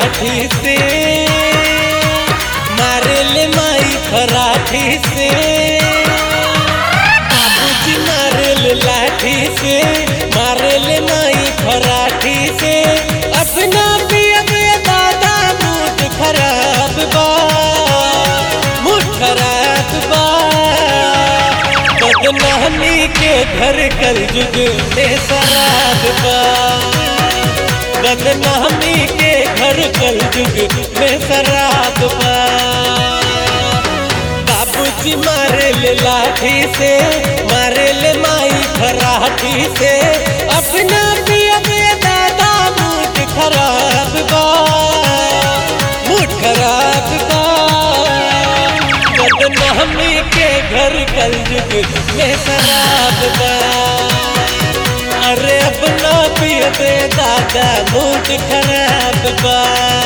लाठी से मारे ले माई फराठी से बाबूजी मारे ले लाठी से मारे ले माई फराठी से अपना भी अब दादा मूड खराब बा मूड खराब बा बदनामी के घर कल जुग में शराब बा बदनामी के घर कल जुग में शराब बा बाबूजी मारे ले लाठी से मारे ले माई फराठी से अपना भी अपने दादा मूड खराब बा मूड खराब बा बदनामी के घर कल जुग में शराब बा अरे अपना भी अपने दादा मूड खराब बा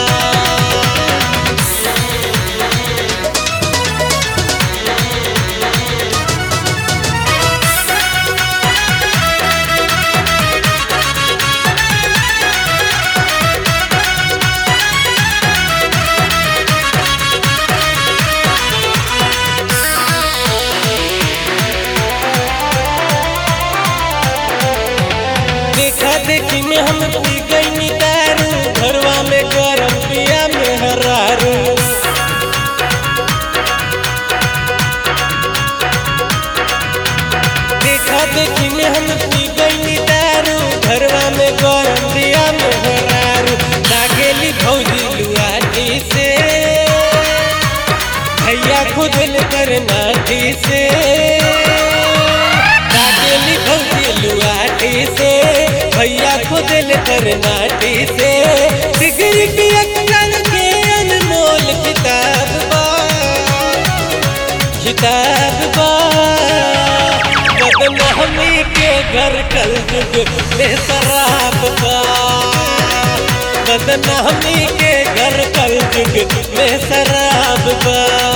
देखा देखी में हम पी गई दारू घरवा में गरम पिया में हरारू देखा देखी में हम पी गई दारू घरवा में गरम पिया में हरारू लागेली भौजी लुआटी से भैया खुद कर नाठी से लागेली भौजी लुआटी से भैया खुद कर नाटी से डिग्री की अक्सर के अनमोल किताब बा किताब बा बदनामी के घर कल जुग में शराब बा बदनामी के घर कल जुग में शराब बा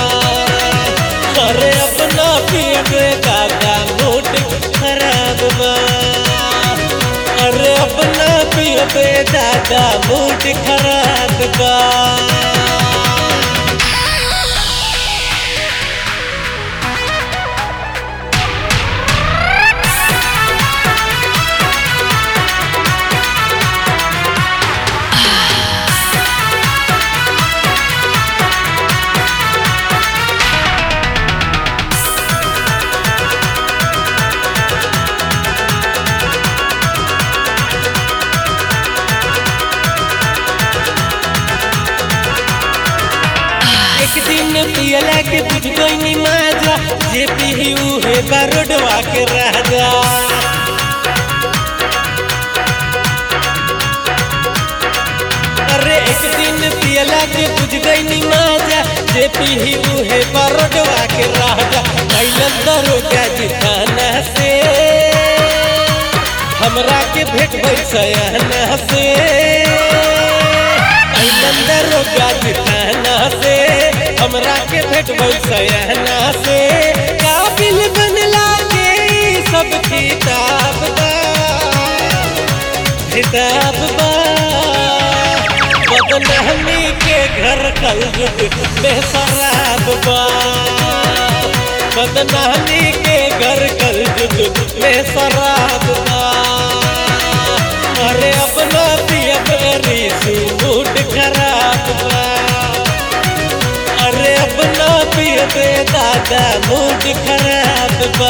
अरे अपना पिए दादा मूड खराब बा अरे अपना पिए दादा मूड खराब बा एक दिन पियला के बुझ गई माजा जे पीही उहे बारोडवा के राजा अरे एक दिन पियला के बुझ गई माजा जे पीही उहे बारोडवा के राजा कैलन दरोगा जी थाना से हमरा के भेट भइल सयाना से कैलन दरोगा जी थाना से हमरा के भेट भइल सयाना से काबिल बनला के ई सब किताब बा किताब बा बदनामी के घर कल जुग में शराब बा बदनामी के घर कल जुग में शराब बा अरे अपना पिया रीसी मूड खराब बा अरे अपना पिए दादा मूड खराब बा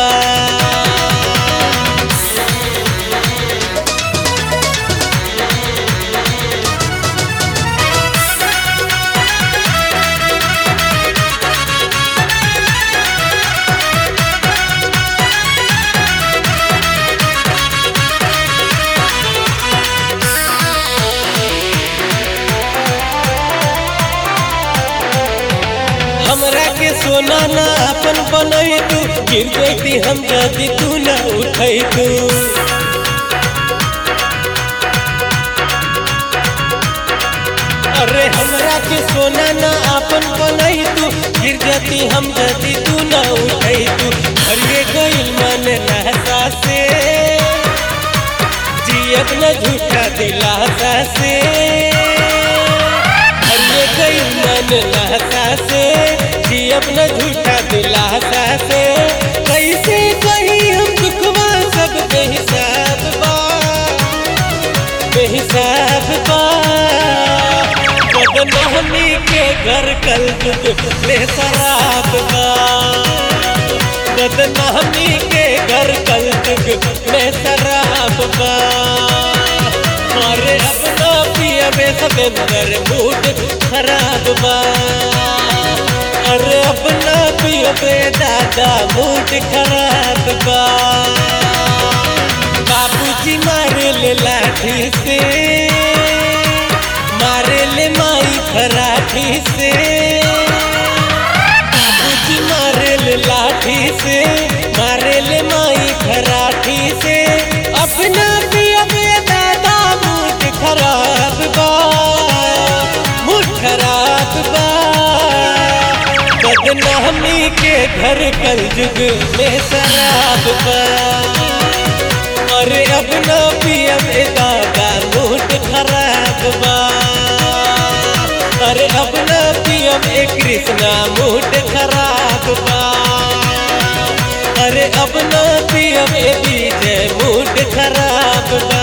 हमरा के सोना ना अपन बनई तू गिर जैती हम जदी तू ना उठई तू अरे हमरा के सोना ना अपन बनई तू गिर जती हम जदी तू ना उठई तू हरिए गइल मन रहसा से जियत न झूठा दिलासा से नहसा से जियब न झूठा दिलासा से कैसे कहीं हम दुखवा सब बेहिसाब बा बेहिसाब बा बदनहमी के घर कल जुग में शराब बा बदनामी के घर कल जुग में शराब बा मारे अपना पिया में समेंदर मूड खराब बा अरे अपना पिया में दादा मूड खराब बा बाबूजी मारे ले लाठी से मारे ले माई खराठी से बाबूजी मारे ले लाठी से मारे ले माई खराठी से अपना पिया में दादा मूड खराब बा मूड खराब बा बदनामी के घर कल जुग में शराब बा अरे अपना पिया में दादा मूड खराब बा अरे अपना पिया में कृष्णा मूड खराब बा अरे अपना पिया में विजय मूड खराब बा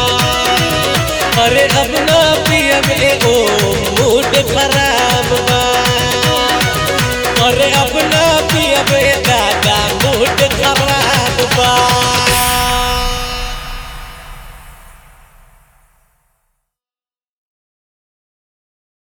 अरे अपना पिया में ओम मूड खराब बा अरे अपना पिया में दादा मूड खराब